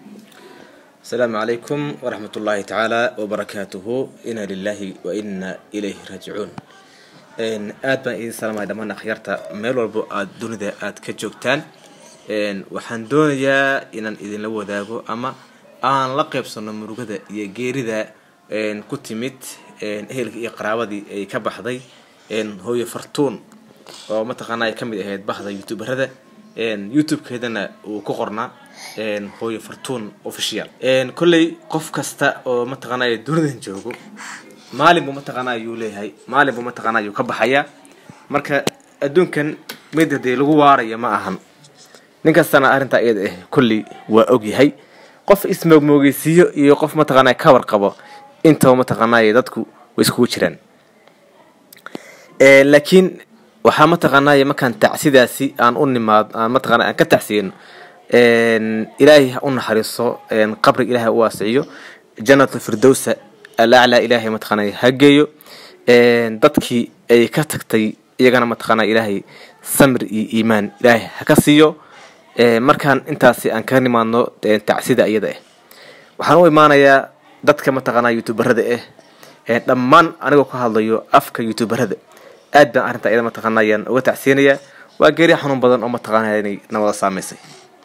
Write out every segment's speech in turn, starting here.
asalaamu calaykum waraxmat ullaahi tacaala wabarakaatuhu inaa lilaahi wa inaa ilayhi raajicuun aad baan idin salaamaya dhammaan akhyaarta meel walbo aada dunida aada ka joogtaan waxaan doonayaa inaan idinla wadaago ama aan la qeybsano murugada iyo geerida ku timid ehelkii iyo qaraabadii ay ka baxday hooyo fartuun oo mataqaana ay kamid ahayd bahda youtuberada youtube-keedana uu ku qornaa hooyo fartuun official kolley qof kasta oo mataqaanay dunidan joogo maalin buu mataqaana ayuu leeyahay maalin buu mataqaana ayuu ka baxayaa marka adduunkan mid hadee lagu waaraya ma ahan nin kastana arrintaa iyada ah kolley waa ogyahay qof ismoogmoogeysiiyo iyo qof mataqaana ka warqabo intaba mataqaanay dadku way iskugu jiraan laakiin waxaa mataqaanay markaan tacsidaasi aan u nimaad aan mataqana aan ka tacsiyeyno ilaahay ha u naxariiso qabriga ilahay u waasiciyo jannatul firdowsa alaclaa ilaahay mataqaanay ha geeyo dadkii ay ka tagtay iyagana mataqaana ilaahay samir iyo iimaan ilaahay ha ka siiyo markaan intaasi aan kaga nimaadno tacsida iyada ah waxaan u imaanayaa dadka mataqaana youtuberada ah dhammaan anigoo ka hadlayo afka youtuberada aad baan arrintaa iyada mataqaana ayaan uga tacsiyanayaa waa geeri xanuun badan oo mataqaana inay nawada saameysay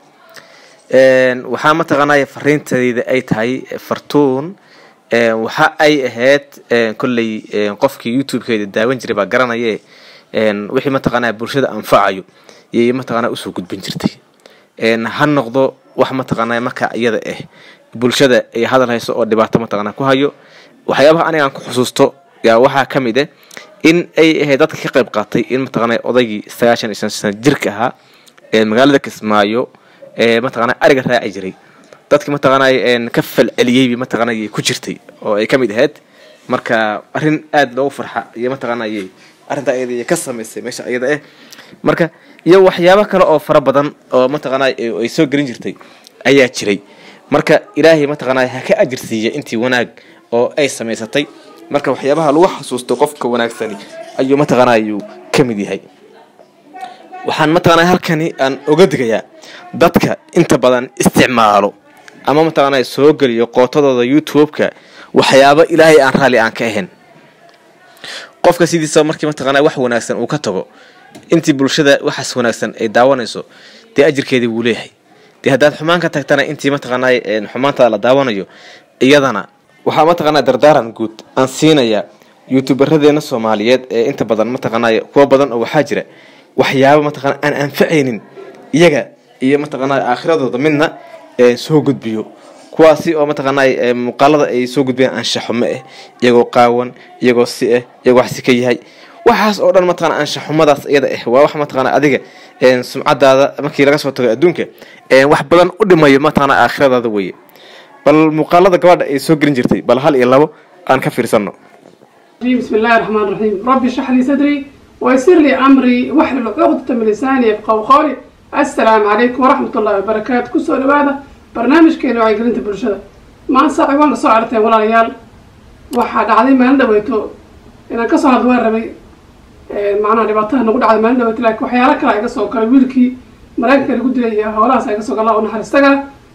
waxaa mataqaanaya fariintayda ay tahay fartuun waxa ay ahayd kolley qofkii youtube-keeda daawan jiray baa garanaye wixii mataqaanaa bulshada anfacayo yay mataqaana usoo gudbin jirtay ha noqdo wax mataqaanaa marka iyada ah bulshada ay hadal hayso oo dhibaato mataqaana ku hayo waxyaabaha aniga aan ku xusuusto yaa waxaa ka mid ah in ay ahayd dadka ka qayb qaatay in mataqaana odaygii sagaashan iyo shan sano jirka ahaa ee magaalada kismaayo ee mataqaana ariga raaci jiray dadkii mataqaanay ka falceliyeyba mataqaanay ku jirtay oo ay ka mid ahayd marka arrin aada loogu farxa iyo mataqaanay arrintaa iyada ka samaysay meesha iyada ah marka iyo waxyaabo kale oo fara badan oo mataqaanay ay soo gelin jirtay ayaa jiray marka ilaahay mataqaanay ha ka ajirsiiya intii wanaag oo ay samaysatay marka waxyaabaha lagu xasuusto qofka wanaagsani ayuu mataqaana ayuu ka mid yahay waxaan mataqaana halkani aan oga digayaa dadka inta badan isticmaalo ama mataqaana soo geliyo qootadooda youtube-ka waxyaabo ilaahay aan raalli aan ka ahayn qofka sidiisa markii mataqaana wax wanaagsan uu ka tago intii bulshada waxaas wanaagsan ay daawanayso dee ajirkeedii wuu leeyahay dee haddaad xumaan ka tagtana intii mataqaana xumaantada la daawanayo iyadana waxaa mataqaana dardaaran guud aan siinayaa youtuberadeenna soomaaliyeed ee inta badan mataqaanay kuwa badan oo waxaa jira waxyaaba mataqana aan anfacaynin iyaga iyo mataqaana aakhiradooda midna soo gudbiyo kuwaasi oo mataqaana muuqaalada ay soo gudbiyaan anshaxumo ah iyagoo qaawan iyagoo si ah iyagoo waxsi ka yahay waxaas oo dhan mataqana anshaxumadaas iyada ah waa wax mataqana adiga sumcadaada markii laga soo tago adduunka wax badan u dhimayo mataqana aakhiradaada weye bal muuqaalada gabadha ay soo gelin jirtay bal hal iyo labo aan ka fiirsano بسم الله الرحمن الرحيم ربي اشرح لي صدري ويسر لي امري واحلل عقدة من لساني يفقهوا قولي السلام عليكم ورحمة الله وبركاته كسو لبادة برنامج كينو عي قلنت برشدة ما صاحي وانا سو عرتين ولا ريال waxaa dhacday maalin dhaweyto inaan kasoo hadwaan rabay macnaha dhibaataha nagu dhacday maalin dhaweyto laakiin waxyaalo kale iga soo galay wiilkii maraykanka lagu dilay iyo howlahaas iga soo gala oo naxariistaga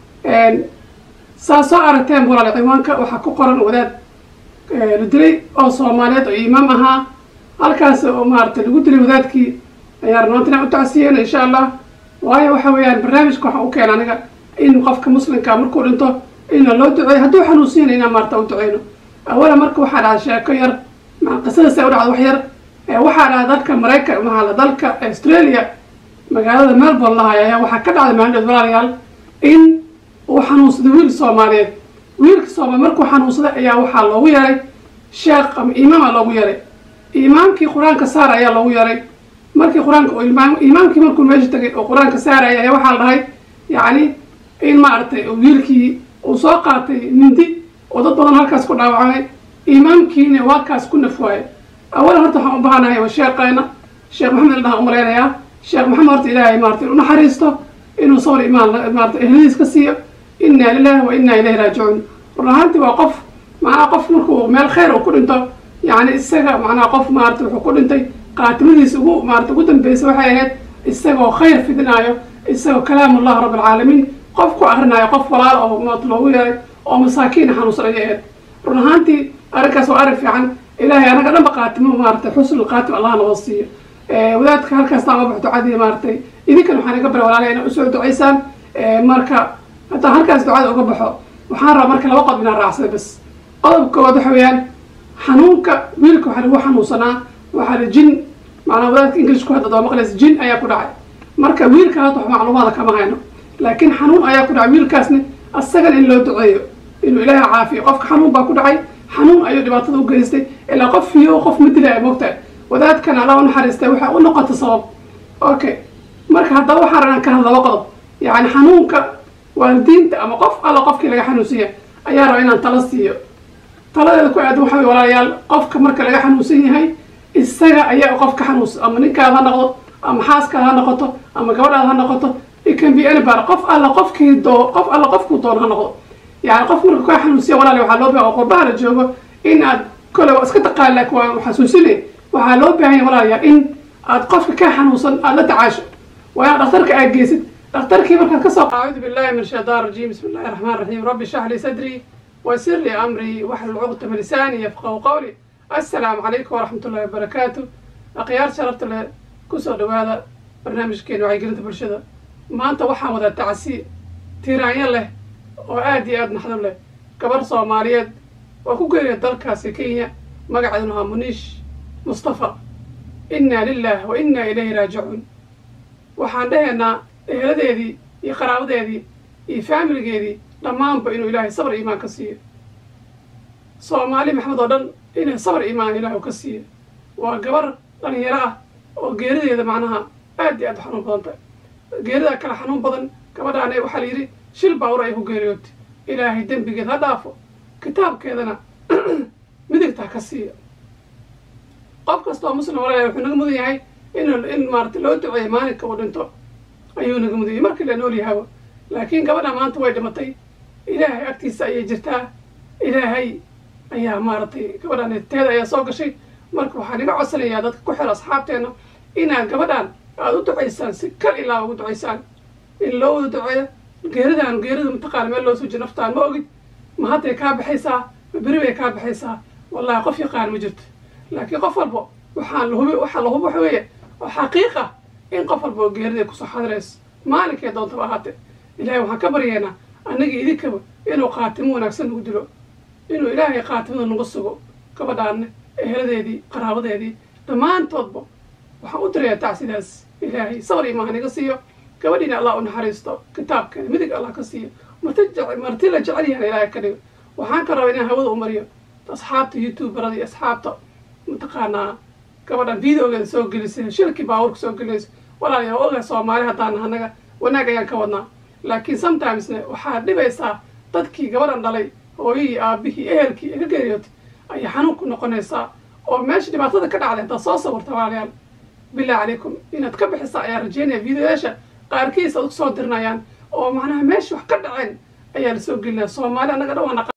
saa soo aragteen walaal ciwaanka waxaa ku qoran wadaad la dilay oo soomaaliyeed oo imaam ahaa halkaas oo maaragtay lagu dilay wadaadkii ayaa rabnaanta inaan u tacsiyeyno insha allah waayo waxa weeyaan barnaamijka waxaa u keena aniga in qofka muslimka markuu dhinto ina loo duceeyo hadduu xanuunsiyana inaan maarata u duceyno awala marka waxaa dhacda sheeko yar qisadaas u dhacda wax yar waxaa dhacda dalka maraykan mahala dalka australia magaalada melbourne lahay ayaa waxaa ka dhacday maalin walaalayaal in uu xanuunsaday wiil soomaaliyeed wiilka soomaali markuu xanuunsaday ayaa waxaa loogu yaray sheekh ama imaama loogu yaray imaamkii qur-aanka saar ayaa loogu yaray markii qur-aanka imaamkii markuu meesha tagay oo qur-aanka saaraya ayaa waxaa la dhahay yacni in maaragtay wiilkii uu soo qaatay mindi oo dad badan halkaas ku dhaawacmay imaamkiina uu halkaas ku nafwaayay awalan horta waxaan u baahanahay waa sheeqeena sheekh maxamed ildhaha umalaynayaa sheekh maxamed horta ilaahay maarata inu naxariisto inuu sabr imaan maarata ehladiis ka siiyo inaa lilahi wa inaa ilayhi raajicuun run ahaantii waa qof macnaha qof markuu meel khayr uu ku dhinto yacni isaga macnaha qof maarata wuxuu ku dhintay qaatimadiisa ugu maarata ugu dambeysa waxay ahayd isagoo khayr fidinaayo isagoo kalaamullah rabb alcaalamiin qof ku akrinayo qof walaal oo maat loogu yeeray oo masaakiina xanuunsan ayay ahayd run ahaantii arrinkaas waa arrin fiican ilaahay anaga dhanba qaatimo maaragtay xusnul qaatim allah noo siiyo wadaadka halkaasna ama baxo ducadii maaragtay idinkan waxaan iga bara walaalaha inaa usoo ducaysaan marka haddaan halkaas ducada uga baxo waxaan rabaa marka laba qodob inaan raacsada bas qodobka koowaad waxa weeyaan xanuunka wiilka waxaa lagu xanuunsanaa waxaa la jin macnaa wadaadka ingilishku hadda doo maqlaysa jin ayaa ku dhacay marka wiilka hadda wax macluumaada kama hayno laakiin xanuun ayaa ku dhacay wiilkaasna asagan in loo duceeyo inuu ilaaha caafiyo qofka xanuun baa ku dhacay xanuun ayuu dhibaatada u geystay ilaa qof fiyo qof ma dilaya moogtahay wadaadkan allah u naxariistay waxay u noqota sabab okay marka haddaba waxaan rabnaan ka hadla laba qodob yacni xanuunka waalidiinta ama qof alla qofkii laga xanuunsiiya ayaa raba inaan tala siiyo taladeeda ku aadan waxa wey walaalayaal qofka marka laga xanuunsan yahay isaga ayaa qof ka xanuunsan ama ninkaada ha noqdo ama xaaskaada ha noqoto ama gabadhaada ha noqoto it can be anybody qof alla qofkii doo qof alla qofkuu doon ha noqdo yani qof marka kaa xanuunsiya walaali waxaa loo baahan qurbaha la joogo in aad kole waa iska taqaan laakiin waa xasuusine waxaa loo baahan yahay walaalayaal in aad qofka kaa xanuunsan aad la tacaasho waa inaad dhakhtarka aad geysid dhakhtarkii markaad kasoo acuudu billahi min shaytaan rajiim bismi illahi raxmaan raxiim rabbi shax li sadrii ويسر لي أمري واحلل عقدة من لساني يفقهوا قولي السلام عليكم ورحمة الله وبركاته أخيار شرفت له كسو دوادا برنامج كين وعي قلت برشدة ما أنت وحا ودا تعسي تيرانيا له وآدي آد نحضر له كبر صوماليات وكو قيري دالكاسي كينيا مقعدنها منيش مصطفى إنا لله وإنا إليه راجعون waxaan dhahaynaa eheladeedii iyo qaraabadeedii iyo faamiligeedii dhammaanba inuu ilaahay sabr iimaan ka siiyo soomaali maxamed oo dhan inay sabr iimaan ilaahay ka siiyo waa gabar dhalinyaro ah oo geerideeda macnaha aad iyo aad u xanuun badan tahay geerida kale xanuun badan gabadhaan waxaa la yidhi shil baawur ay ku geeriyootay ilaahay dembigeed ha dhaafo kitaabkeedana midigta ha ka siiyo qof kasta oo muslim walaalahay wuxuu naga mudan yahay in in maarata loo duceeyo maalinka uu dhinto ayuu naga mudan yahay markii la nool yahaba laakiin gabadha maanta way dhimatay ilaahay agtiisa ayay jirtaa ilaahay ayaa maaragtay gabadhaan teeda ayaa soo gashay marka waxaan iga codsanayaa dadka ku xira asxaabteena inaad gabadhaan aada u ducaysaan si kal ilaa ugu ducaysaan in loo wada duceeyo geeridaan geerida mataqaana meel loo suji naftaan ma ogid ma hadday kaa baxaysaa ma beri bay kaa baxaysaa wallahi qof yaqaan ma jirto laakiin qof walbo waxaan lahubi waxaa lahubi waxa weeye oo xaqiiq ah in qof walba oo geerida kusoo xadirayso maalinkay doontaba ahaatee ilaahay waxaan ka baryaynaa annagii idinkaba inuu qaatimo wanaagsan nagu dilo inuu ilaahay qaatimada nagu sugo gabadhaanne eheladeedii qaraabadeedii dhammaantoodba waxaan u dirayaa tacsidaas ilaahay sabar imaan iga siiyo gabadhiina allah u naxariisto kitaabkeeda midig allah ka siiyo marti marti la jecel yahan ilaahay ka dhigo waxaan ka rabaa inaan hawada u mariyo asxaabta youtuberada iyo asxaabta mataqaanaa gabadhan videogeeda soo gelisay shilkii baabuurka soo gelinayso walaalayaal oga soomaali haddaan annaga wanaag ayaan ka wadnaa laakiin sometimesne waxaad dhibaysaa dadkii gabadhan dhalay hooyihii aabihii ehelkii ee ka geeriyootay ayaa xanuun ku noqonaysaa oo meesha dhibaatada ka dhacday haddaad soo sawirta walaalayaal billahi calaykum inaad ka bixisa ayaa rajeynaya videoyaasha qaarkiis aad u soo dirinayaan oo macnaha meesha wax ka dhaceen ayaa la soo gelinaya soomaali annaga dhan waa